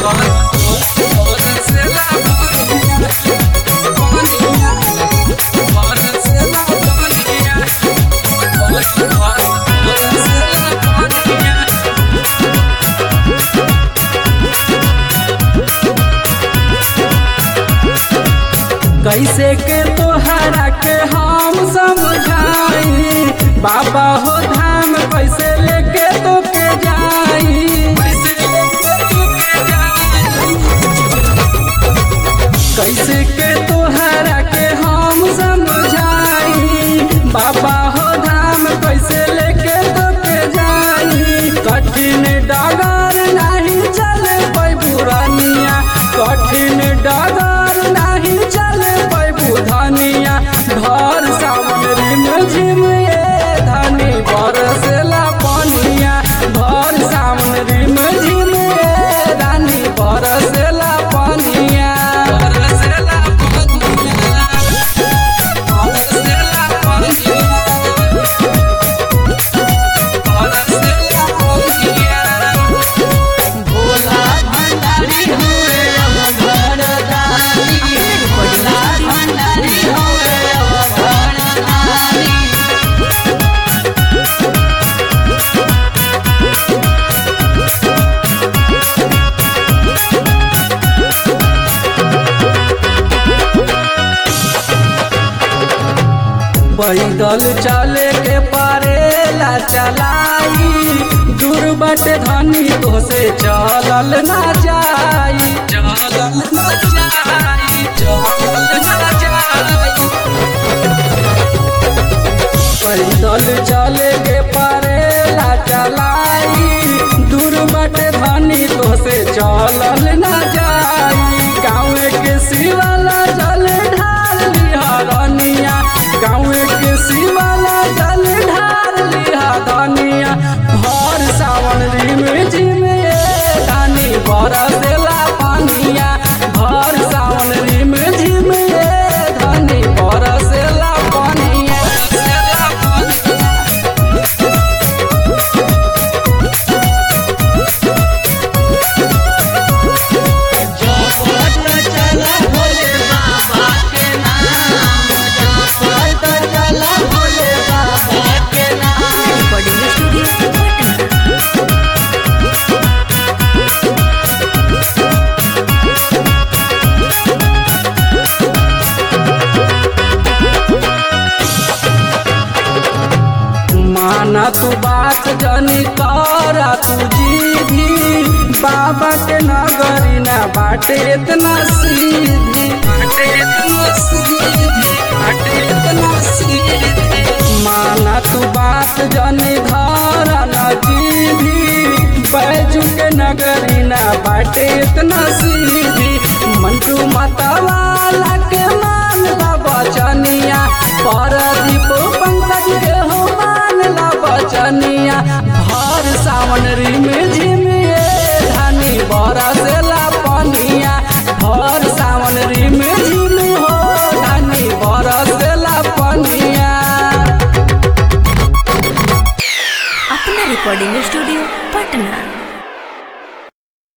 कैसे के तोहरा के हम समझाई बाबा हो धाम कैसे लेके तो के जाई कैसे के तोहरा के हम समझाई बाबा हो धाम कैसे लेके तो के जाई कठिन डगर नहीं चले पै बुरानिया कठिन डगर नहीं चले पै बुधनिया घर सावन रिम झिम ए धनी बरसेला पनिया घर सावन रिम झिम ए रानी बरसेला पनिया बरसेला पनिया बरसेला पनिया बरसेला पनिया भोला भंडारी हुए अब घरदारी भोला भंडारी हुए अब घरदारी पैदल चले के परेला चलाई दूर बटे धनी तो से चलल ना जाई चलल ना जाई चलल ना जाई पैदल चले के परेला चलाई दूर बटे धनी तो से चलल ना जाई गाँव के शिवाला जल ढाल लिहरनिया गाँव के शिवाला जल ढाल लिहरनिया भर सावन रिम झिम ए धानी बरसेला पानिया भर सावन रिम झिम ए धानी बरसेला पानिया बरसेला पानिया जपत चला भोले बाबा के नाम जपत चला भोले बाबा के नाम रिकॉर्डिंग स्टूडियो माना तू बात जनी करा तू जीधी बाबा के नगरी ना बाटे इतना सीधी बाटे इतना सीधी बाटे इतना सीधी माना तू बात जनी धरा न जीधी बैजू के नगरी ना बाटे इतना सीधी मंटू मतवाला के मान ला बचनिया परदीप पंकज के हो मान ला बचनिया भर सावन रिम झिम ए धानी बरसेला